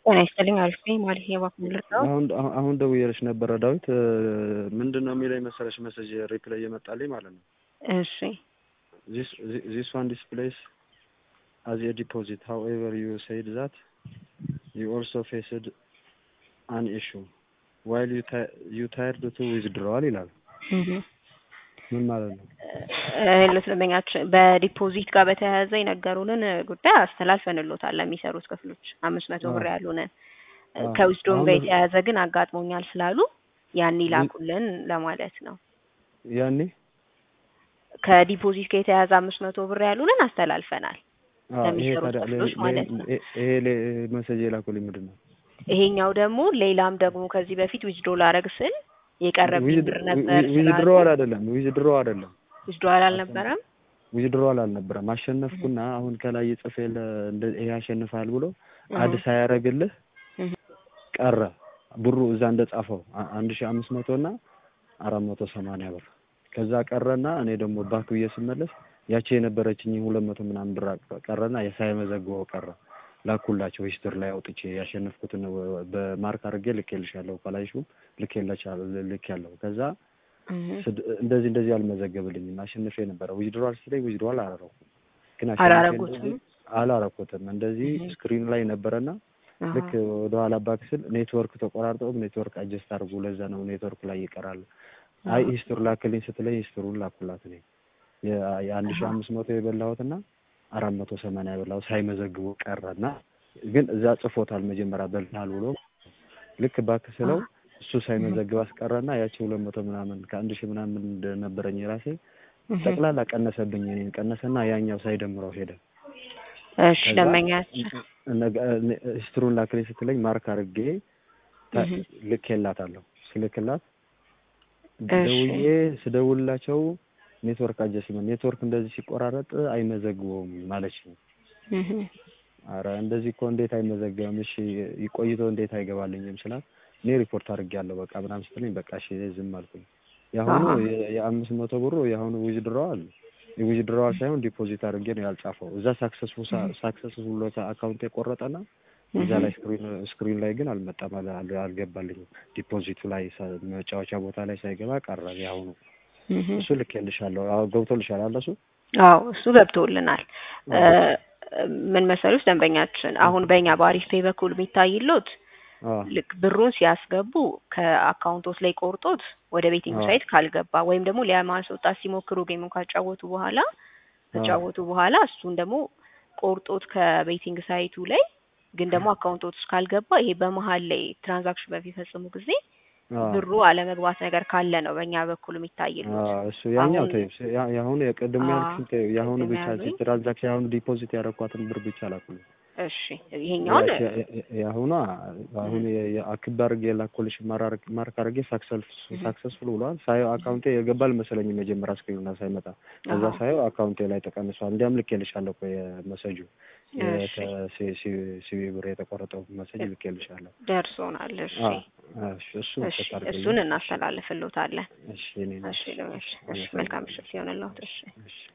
ጤና ይስጥልኝ አሪፍ ነኝ ማለት የባክን ልርዳው አሁን አሁን ደውዬልሽ ነበረ ዳዊት ምንድን ነው የሚለኝ መሰለሽ መሰጅ ሪፕላይ እየመጣልኝ ማለት ነው እሺ ዚስ ዋን ዲስፕሌይስ አዝ ኤ ዲፖዚት however you said that you also faced an issue while you ti- you tired to withdrawal ይላል ምን ማለት ነው ለስለመኛችን በዲፖዚት ጋር በተያያዘ የነገሩንን ጉዳይ አስተላልፈንሎታል ለሚሰሩት ክፍሎች አምስት መቶ ብር ያሉንን ከዊዝዶም ጋር የተያያዘ ግን አጋጥሞኛል ስላሉ ያን ይላኩልን ለማለት ነው ያኔ ከዲፖዚት ጋር የተያያዘ አምስት መቶ ብር ያሉንን አስተላልፈናል አዎ፣ ይሄ ለሚሰሩት ታዲያ ክፍሎች ለ- ማለት ነው ለ- ይሄ ለ- መሰጅ የላኩልኝ ምንድን ነው ይሄኛው ደግሞ ሌላም ደግሞ ከዚህ በፊት ዊዝዶ ላረግ ስል የቀረብኝ ብር ነበር ዊዝድሮዋል አይደለም ዊዝድሮ አይደለም ዊዝዶዋል አልነበረም ዊዝድሮዋል አልነበረም አሸነፍኩና አሁን ከላይ የጽፌ ይሄ ያሸንፋል ብሎ አድ ሳያደርግልህ እህ፣ ቀረ ብሩ እዛ እንደጻፈው አ- አንድ ሺህ አምስት መቶ እና አራት መቶ ሰማንያ ብር ከዛ ቀረና እኔ ደግሞ ባክ ብዬ ስመለስ ያቺ የነበረችኝ ሁለት መቶ ምናምን ብር ቀረና ሳይመዘግበው ቀረ ላኩላቸው ሂስትሪ ላይ አውጥቼ ያሸነፍኩትን ወ- በማርክ አድርጌ ልኬልሻለሁ ከላይሹ ልኬላችኋለሁ ልክ ያለው ከዛ እህ፣ ስድ- እንደዚህ እንደዚህ አልመዘገብልኝም አሸንፌ ነበረ ዊዝድሮዋል ሲለኝ ዊዝድሮዋል አላረኩም ግን አሸንፌ አላረጉትም? እንደዚህ አላረኩትም እንደዚህ እህ። ስክሪን ላይ ነበረና አሃ፣ ልክ ወደ ኋላ ባክ ስል ኔትወርክ ተቆራርጠውም ኔትወርክ አጀስት አድርጉ ለዛ ነው ኔትወርክ ላይ ይቀራል አይ አሃ። ሂስትሪ ላክልኝ ስትለኝ ሂስትሩን ላኩላት እኔ የ- የአንድ ሺህ አምስት መቶ የበላሁትና አራት መቶ ሰማንያ የበላሁት ሳይመዘግቡ ቀረና ግን እዛ ጽፎታል መጀመሪያ በልታል ብሎ ልክ ባክ ስለው እሱ ሳይመዘግብ አስቀረና ያቺ ሁለት መቶ ምናምን ከአንድ ሺህ ምናምን እንደነበረኝ ራሴ እህ። ጠቅላላ ቀነሰብኝ እኔን ቀነሰና ያኛው ሳይደምረው ሄደ እሺ ከዛ ደንበኛችን ነገ- ነ- ሂስትሩን ላክልኝ ስትለኝ ማርክ አድርጌ ታ- እህ። ልኬላታለሁ ስልክላት እሺ። ደውዬ ስደውልላቸው ኔትወርክ አጀስመንት ኔትወርክ እንደዚህ ሲቆራረጥ አይመዘግበውም ማለች ነው። እህ፣ አረ እንደዚህ እኮ እንዴት አይመዘገብም? እሺ ይቆይቶ እንዴት አይገባልኝም ስላት እኔ ሪፖርት አድርጌያለሁ በቃ ምናምን ስትለኝ በቃ እሺ ዝም አልኩኝ። የአሁኑ አሃ። የ- የአምስት መቶ ብሩ የአሁኑ ዊዝድሮዋል የዊዝድሮዋል ሳይሆን ዲፖዚት አድርጌ ነው ያልጻፈው። እዛ ሳክሰስፉል ሳክሰስፉል ብሎ አካውንት የቆረጠና እዛ ላይ ስክሪን ስክሪን ላይ ግን አልመጣም፣ አል- አል- አልገባልኝም። ዲፖዚቱ ላይ ሳ- መጫወቻ ቦታ ላይ ሳይገባ ቀረ። የአሁኑ እህ። እሱ ልኬልሻለሁ። አዎ ገብቶልሻል አለ እሱ አዎ እሱ ገብቶልናል። እ፣ ምን መሰሉት ደንበኛችን አሁን በእኛ በአሪፍ ፔይ በኩል የሚታይሎት አዎ ልክ ብሩን ሲያስገቡ ከአካውንቶት ላይ ቆርጦት ወደ ቤቲንግ አዎ። ሳይት ካልገባ ወይም ደግሞ ለማስወጣት ሲሞክሩ ጌሙን ካጫወቱ በኋላ ከጫወቱ በኋላ እሱን ደግሞ ቆርጦት ከቤቲንግ ሳይቱ ላይ ግን ደግሞ አካውንቶት ውስጥ ካልገባ ይሄ በመሀል ላይ ትራንዛክሽን በሚፈጽሙ ጊዜ አዎ ብሩ አለመግባት ነገር ካለ ነው በእኛ በኩል የሚታይሉት። አዎ እሱ ያኛው አሁን- ተይው። ያ- የአሁኑ የቅድም አዎ፣ ያልኩሽን ተይው። የአሁኑ ቅድም ብቻ ያሉኝ። ትራንዛክሽን የአሁኑ ዲፖዚት ያደረኳትን ብር ብቻ ላኩልኝ። እሺ ይሄኛውን ያቺ- የ- የ- የአሁኗ አሁን የ- የአክብ አድርጌ የላኩልሽ ማራር- ማርክ አድርጌ ሳክሰስፉል ብሏል። ሳየው አካውንቴ የገባል መሰለኝ መጀመሪያ ስክሪኑና ሳይመጣ ከዛ አሃ። ሳየው አካውንቴ ላይ ተቀንሷል። እንዲያም ልኬልሻለሁ እኮ የመሰጁ እሺ ሲቢ ብር የተቆረጠው መሰጅ ልኬልሻለሁ። ደርሶናል። እሺ አዎ፣ እሺ፣ እሱን እሺ ቼክ አድርግልኝ። እሱን እናስተላልፍልዎታለን። እሺ፣ እኔ ነኝ። እሺ እሺ፣ እሺ መልካም ምሽት ይሆንልዎት። እሺ እሺ